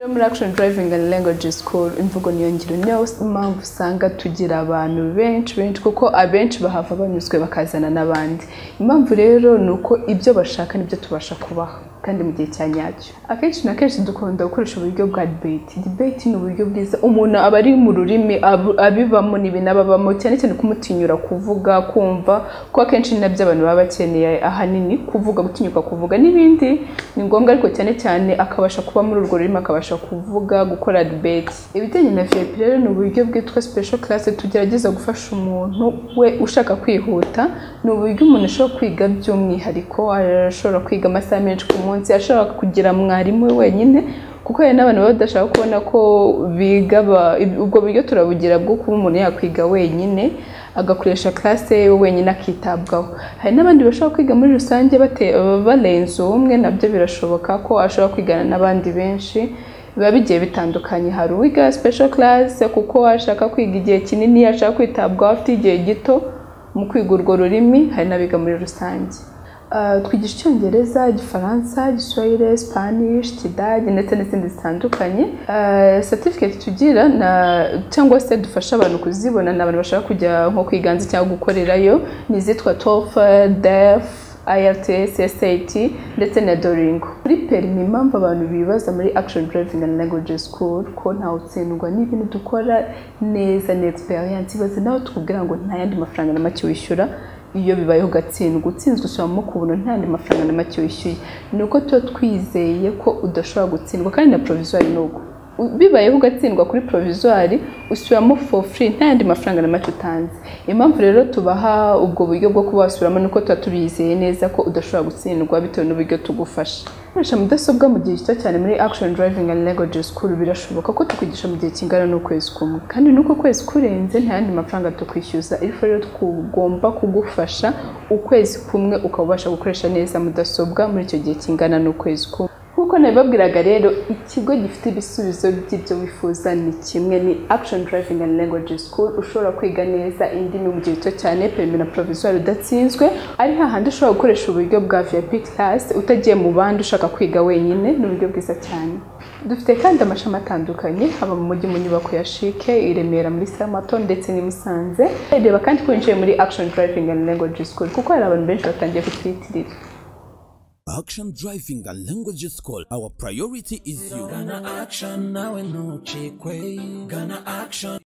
muri action driving and language school imvugo niyo ngiro niyo mpamvu usanga tugira abantu benshi benshi kuko abenshi bahava banyuzwe bakazana n'abandi impamvu rero ni uko ibyo bashaka nibyo tubasha kubaha kandi mu gihe cya nyacyo akenshi na kenshi dukunda gukoresha uburyo bwa debate debate ni uburyo bwiza umuntu aba ari mu rurimi abu- abibamo n'ibintu ababamo cyane cyane kumutinyura kuvuga kumva kuko akenshi ni nabyo abantu baba bakeneye ahanini kuvuga gutinyuka kuvuga n'ibindi ni ngombwa ariko cyane cyane akabasha kuba muri urwo rurimi akabasha kuvuga gukora debate ibijyanye na VIP rero ni uburyo bwitwa special class tugerageza gufasha umuntu we ushaka kwihuta ni uburyo umuntu ashobora kwiga by'umwihariko ashobora kwiga amasaha menshi ku munsi ashobora kugira mwarimu we wenyine kuko hari n'abantu baba badashaka kubona ko biga ba- ib- ubwo buryo turabugira bwo kuba umuntu yakwiga wenyine agakoresha classe ye wenyine akitabwaho hari n'abandi bashobora kwiga muri rusange bate- barenze umwe nabyo birashoboka ko ashobora kwigana n'abandi benshi biba bigiye bitandukanye hari uwiga special class kuko ashaka kwiga igihe kinini ashaka kwitabwaho afite igihe gito mu kwiga urwo rurimi hari n'abiga muri rusange Uh, twigisha icyongereza igifaransa igiswahili spanish kidage ndetse n'izindi zitandukanye Uh, certificate tugira na cyangwa se dufasha abantu kuzibona ni abantu bashaka kujya nko kwiganza cyangwa gukorerayo ni izitwa TOEFL, DEF IRTS, SAT ndetse na Duolingo. Kuri perimi impamvu abantu bibaza muri Action Driving and Language School ko ntawutsindwa n'ibintu dukora neza ni experience ibaze nawe tukubwira ngo nta yandi mafaranga na make wishyura iyo bibayeho ugatsindwa utsinzwe usubiramo ku buntu nta yandi mafaranga na make wishyuye ni uko tuba twizeye ko udashobora gutsindwa kandi na provisoire ni uko U- bibayeho ugatsindwa kuri provisoire usubiramo for free nta yandi mafaranga na make utanze impamvu rero tubaha ubwo buryo bwo kuba wasubiramo ni uko tuba tubizeye neza ko udashobora gutsindwa bitewe n'uburyo tugufasha gukoresha mudasobwa mu gihe gito cyane muri action driving and language school birashoboka ko tukigisha mu gihe kingana n'ukwezi kumwe kandi n'uko ukwezi kurenze nta yandi mafaranga tukwishyuza ariko rero tugomba kugufasha ukwezi kumwe ukaba ubasha gukoresha neza mudasobwa muri icyo gihe kingana n'ukwezi kumwe nk'uko nabibabwiraga rero ikigo gifite ibisubizo by'ibyo wifuza ni kimwe ni action driving and language school ushobora kwiga neza indimi mu gihe gito cyane perimi na provisoire udatsinzwe ari hahandi ushobora gukoresha uburyo bwa vip class utagiye mu bandi ushaka kwiga wenyine ni uburyo bwiza cyane dufite kandi amashami atandukanye haba mu mujyi mu nyubako ya shike i remera muri samato ndetse n'i musanze reba kandi ko winjiye muri action driving and language school kuko hari abantu benshi batangiye kutwiyitirira Action Driving and Language School. Our priority is you. Gana action nawe ntucikwe gana action